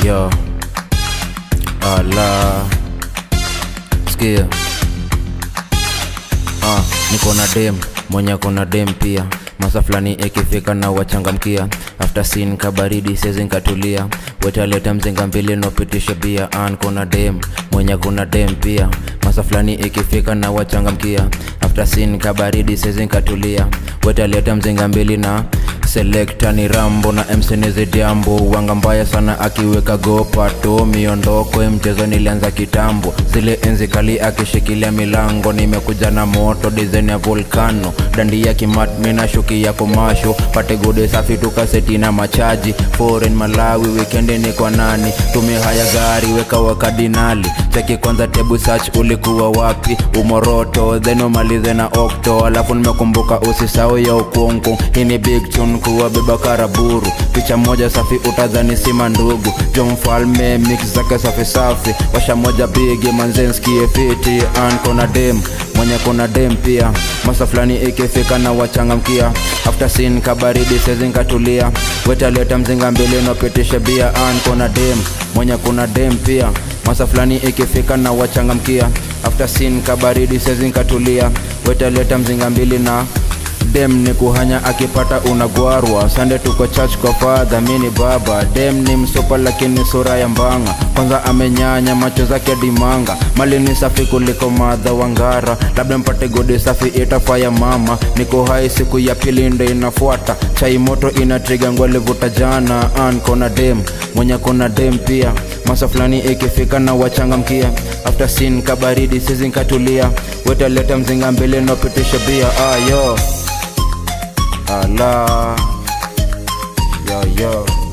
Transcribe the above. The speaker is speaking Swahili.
yo ala sikia ah, niko na dem mwenye kona dem pia masa fulani ikifika na wachangamkia after sin kabaridi sezi nkatulia wetaleta mzinga mbili nopitisha bia an kuna dem mwenye kuna dem pia masa fulani ikifika na wachangamkia after sin kabaridi sezi nkatulia wetaleta mzinga mbili na selekta ni rambo na msenizi diambo wanga mbaya sana akiweka gopato miondoko ya mchezo nilianza kitambo zile enzi kali akishikilia milango nimekuja na moto dizaini ya volcano dandi ya kimatmi na shuki ya komasho pate gode safi tukaseti na machaji foreign malawi wikendi ni kwa nani tumia haya gari weka wakadinali cheki kwanza tebu search ulikuwa wapi umoroto then umalize na okto alafu nimekumbuka usisau ya ukungu hii ni big tune kuwa beba karaburu picha moja safi utadhani sima ndugu jo mfalme mix zake safi safi washa moja bigi manzenskie fiti an kona dem mwenye kona dem pia masa fulani ikifika na wachangamkia after sin kabaridi sezinkatulia wetaleta mzinga mbili nopitisha bia an kona dem mwenye kuna dem pia masa fulani ikifika na wachangamkia after sin kabaridi sezinkatulia wetaleta mzinga mbili na dem ni kuhanya akipata unagwarwa sande tuko church kwa fadha mini baba dem ni msopa lakini sura ya mbanga kwanza amenyanya macho zake dimanga mali ni safi kuliko madha wangara labda mpate godi safi itafaya mama niko hai siku ya pili ndo inafuata chai moto inatriga ngwalivuta jana an kona dem mwenye kona dem pia masa fulani ikifika na wachangamkia after sin kabaridi sizinkatulia wetaleta mzinga mbele nopitisha bia ayo ala yo yo